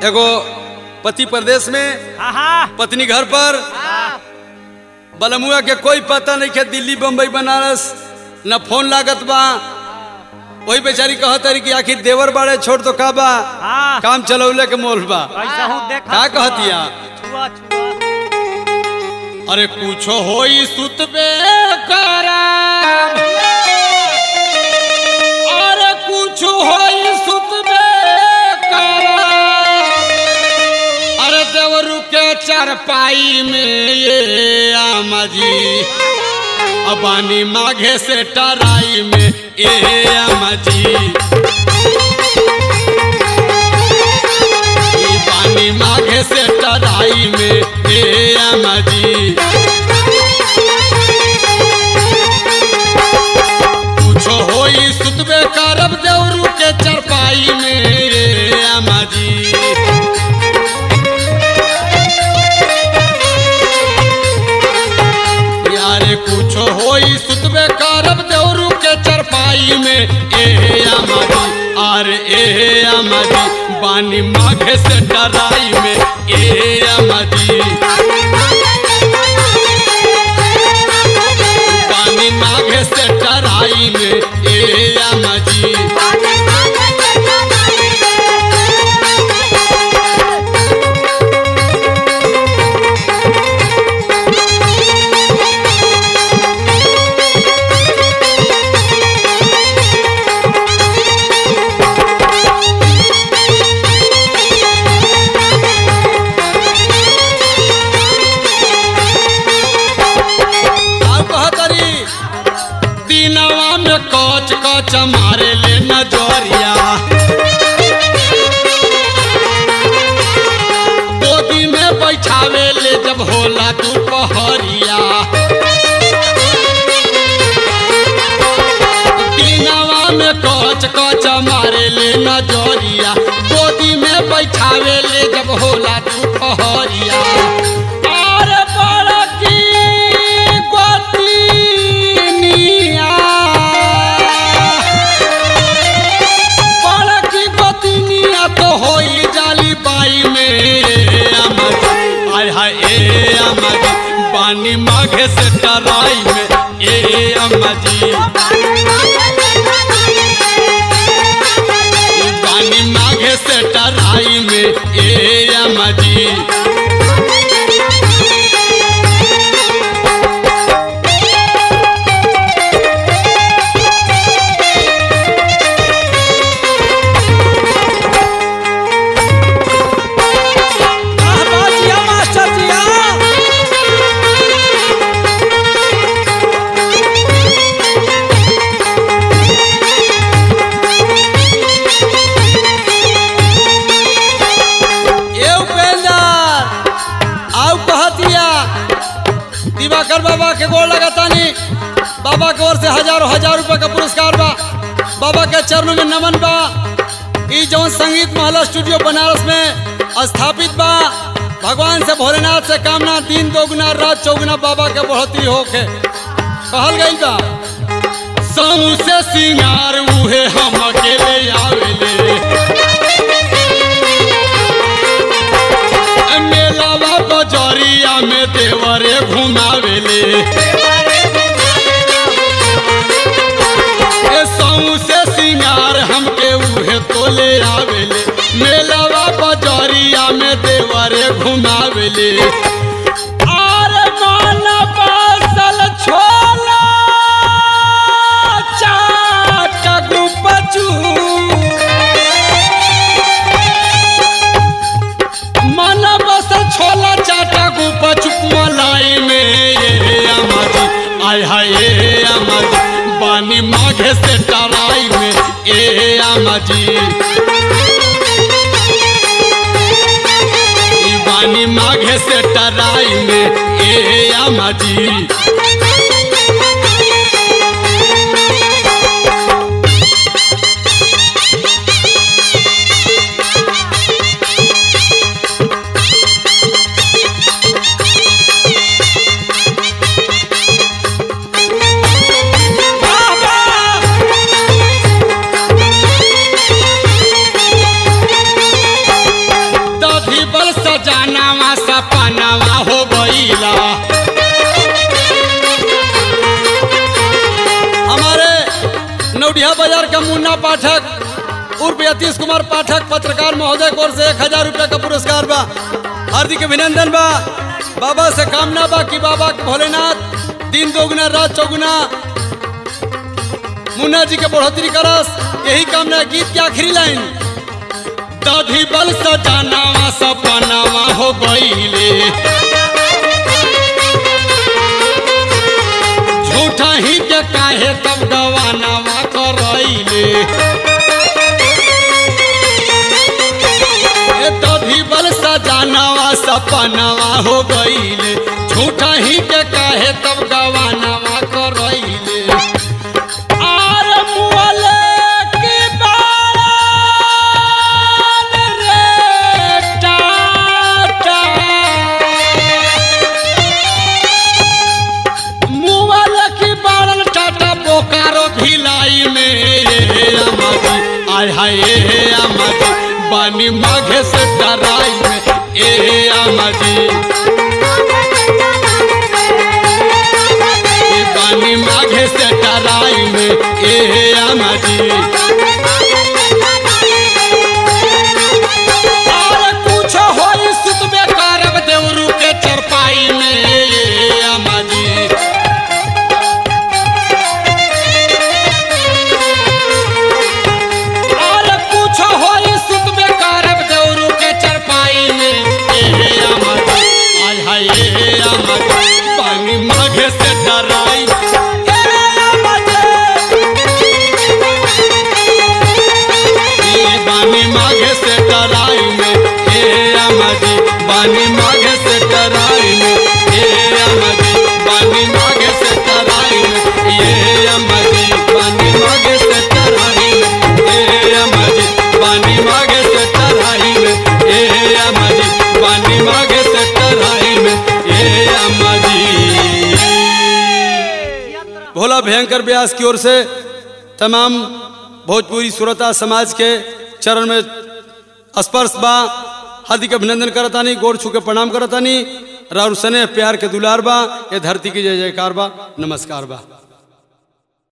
एगो पति प्रदेश में हाँ हाँ पत्नी घर पर बलमुआ के कोई पता नहीं के दिल्ली बम्बई बनारस न फोन लागत बा वही बेचारी कहत रही कि आखिर देवर बाड़े छोड़ तो का बा हाँ काम चलौले के मोल बा ऐसा हूँ देखा का कहतिया? छुआ छुआ अरे कुछो होई सुतबे करा अरे कुछ होई सुतबे करा अरे देवरू के चारपाई में ये आमा जी अबानी माघे से टराई में ए आमा जी ई पानी माघे से टराई में ए आमा जी कुछो होई सुतबे करब देवरू के चरपाई में ए आमा जी यारे कुछो होई सुतबे करब देवरू के चरपाई में ए आमा जी अरे ए आमा जी बानी माघे से डराई में ए आमा जी पानी माघे से टराई में ए आमा जी और कहतरी दिनवा में कच कच मारे ले नजरिया गोदी में बैठावे ले जब होला दोपहरिया दिनवा में कच कच मारे ले नजरिया गोदी में बैठावे ले जब होला दोपहरिया अरे बड़की गोतिनिया बड़की गोतिनिया तो होई जाली बाई में अमर आय हाय ए अमर पानी माघे से टराई में ए अम्मा जी पानी माघे से टराई में ए अम्मा जी वाह, वाह, जिया मास्टर जिया ए उपेंद्र आउ कहतिया दिवाकर बाबा के गोड़ लगातानी बाबा के ओर से हजारों हजार रुपए का पुरस्कार बा बाबा के चरणों में नमन बा ई जौन संगीत महला स्टूडियो बनारस में स्थापित बा भगवान से भोलेनाथ से कामना दिन दोगुना रात चौगुना बाबा के बढ़ोतरी होके कहल गई बा समूह से सिंगार उहे हम अकेले आवेले मेलावा बजरिया में देवरे घुमावेले ए सऊ से सिंगार हमके उहे तोले आवेले मेलावा बजरिया में देवरे घुमावेले अरे मन बसल छोला चाट गुपचू मन बस छोला चाटा गुपा चुप मलाई में ये अमर आय हाय ये अमर बानी माघे से टराई में ए अमजी ई बानी माघे से टराई में ए अमजी वाह, वाह। के मुन्ना पाठक उर्फ यतीश कुमार पाठक पत्रकार महोदय की ओर से एक हजार रुपया का पुरस्कार बा हार्दिक अभिनंदन बा बाबा से कामना बा कि बाबा के भोलेनाथ दिन दोगुना रात चौगुना मुन्ना जी के बढ़ोतरी करस यही कामना है। गीत की आखिरी लाइन दाढ़ी बल सजानावा सपनावा हो गईले झूठा ही के काहे तब गवानावा करैले ए दाढ़ी बल सजानावा सपनावा हो गईले झूठा ही के काहे तब गवानावा करैले आर मुअले की बारान रे टाटा मुअल की बारन टाटा बोकारो भिलाई में अमाजी आय हाय ए अमाजी बानी माघे से डराई में ए अमाजी ए बानी माघे से डराई में ए अमाजी और कुछ होई सुतबे करब देवरू के चरपाई में ए अमाजी और कुछ होई सुतबे करब देवरू के चरपाई में ए अमाजी आय हाय ए अमाजी पानी माघे से डराई ए अमाजी ए बानी माघे से डराई में ए अमाजी बानी माघे से डराई में ए अमाजी बानी माघे से डराई में ए अमाजी बानी माघे से डराई में ए अमाजी बानी माघे से डराई में ए अमाजी बानी माघे से डराई में ए अमाजी भोला भयंकर व्यास की ओर से तमाम भोजपुरी सुरता समाज के चरण में स्पर्श बा हार्दिक अभिनंदन करतानी गोड़ छू के प्रणाम करतानी राउर सने प्यार के दुलार बा ये धरती की जय जयकार बा नमस्कार बा